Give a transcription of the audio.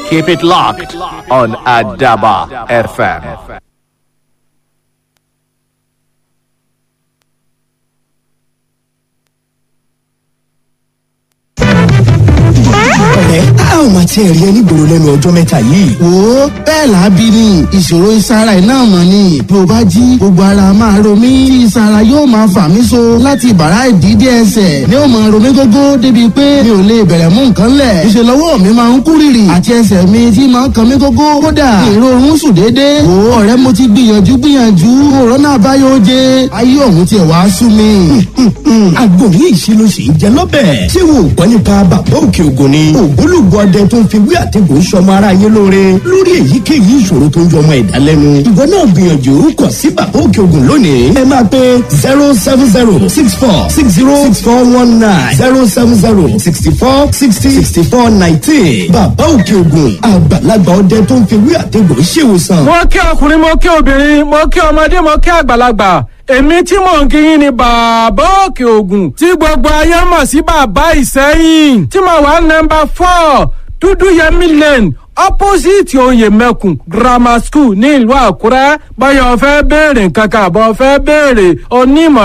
Keep it locked on Adaba FM. ọ̀rẹ́ a ò máa tiẹ̀ rí ẹni gbòòrò lẹ́nu ọjọ́ mẹ́ta yìí. wo bẹ́ẹ̀ làábí ni ìṣòro ìsara ẹ̀ náà mọ̀ ni bí o bá jí gbogbo ara máa ro mí tí ìsara yóò máa fà mí so láti bàrá ìdídé ẹsẹ̀ ni ó máa ro mí gógó débi pé mi ò lè bẹ̀rẹ̀ mú nǹkan lẹ̀ ìṣe lọ́wọ́ mi máa ń kú rìrì àti ẹsẹ̀ mi tí máa ń kan mí gógó kódà ìrorun sùn déédéé wo ọ̀rẹ́ mo ti gbìyànjú gbìyànjú òrónà àbáyọ jẹ ayé òun tiẹ̀ wá sú mi. àgbo yìí ṣe ló sì ń jẹ lọ́bẹ̀. ṣé wo gbọ́ nípa bàbá òkè ògùn ni. ògbólógbòó ọdẹ tó ń fi wí àtẹ̀gùn sọmọ ara yé lóore lórí èyíkéyìí ìṣòro tó ń jọmọ ẹ̀dá lẹ́nu. ìwọ náà gbìyànjú kọ̀ sí bàbá òkè ògùn lónìí. ẹ máa pe zero seven zero six four six zero six four one nine zero seven zero sixty four sixty sixty four nineteen. bàbá òkè ògùn àgbàlagbà ọdẹ tó ń fi wí àtẹ̀gùn ṣèwòsàn. mo kí ọkùnrin mo kí obìnrin mo kí ọmọdé mo kí àgbàlagbà èmi tí mò ń kí yín ni bàbá òkè ògùn tí gbogbo ayé mọ̀ sí bàbá ìsẹ́yìn tí mo wà nọmba four dúdú yẹmí lane opposite oyè mẹ́kùn grammar school ní ìlú àkúrẹ́ báyọ̀ fẹ́ béèrè nǹkan kan àbọ̀ fẹ́ béèrè onímọ̀